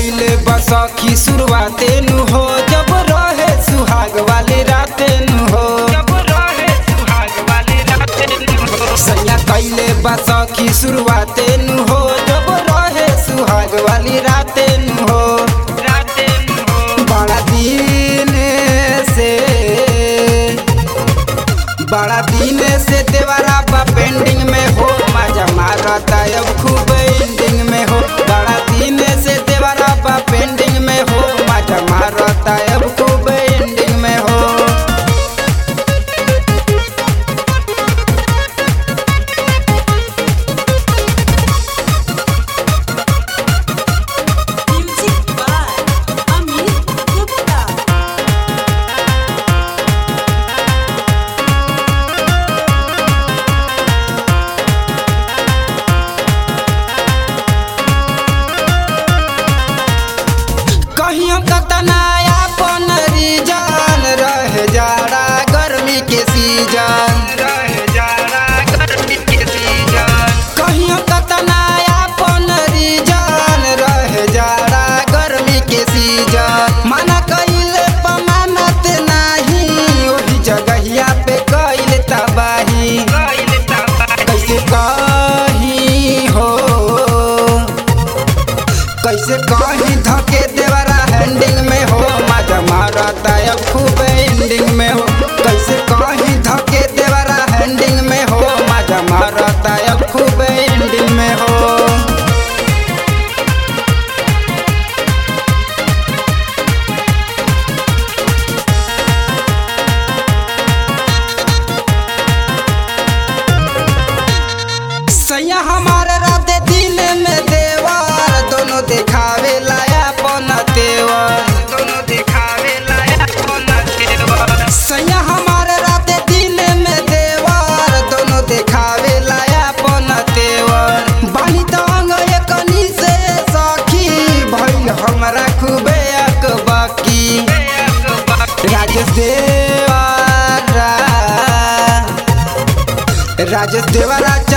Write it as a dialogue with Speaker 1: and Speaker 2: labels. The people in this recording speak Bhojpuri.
Speaker 1: कैले बसखी शुरुआते नु हो जब रहे सुहाग वाली राते नु हो
Speaker 2: जब रहे सुहाग वाली रातें हो
Speaker 1: सैया कैले बसखी शुरुआते नु हो जब रहे सुहाग वाली राते नु हो
Speaker 2: रातें हो
Speaker 1: बड़ा दिन से बड़ा दिन से देवरा बा पेंडिंग में हो मजा मारता अब खूब एंडिंग में हो बड़ा दिन से देवरा बा पेंडिंग में हो मजा मारता अब खूब एंडिंग में हो
Speaker 3: Music by Amit Gupta.
Speaker 1: कहीं हम कतनाया अपन रीजन रह जाड़ा गर्मी के सीजन
Speaker 2: रहे जाड़ा गर्मी के सीजन
Speaker 1: कहीं हम कतनाया अपन रीजन रह जाड़ा गर्मी के सीजन मना कइले पमानत नाही ओही जगहिया पे कइले तबाही
Speaker 2: कइल तबाही
Speaker 1: कैसे कहीं हो कैसे कहीं धके देवरा हैंडिंग में हो मजा मारता अब खूब एंडिंग में हो कैसे कहीं धके देवरा हैंडिंग में हो मजा मारता अब खूब एंडिंग में हो सैया हमारे राते दिन में देवर दोनों दिखावे लाया अपन तेवर
Speaker 2: दोनों दिखावे लाया अपना तेवर
Speaker 1: सैया हमारे राते दिन में देवर दोनों दिखावे लाया अपन तेवर बानी तंग एकनी से सखी भइल हमरा खूबे अकबकी राजेश देवरा राजेश देवरा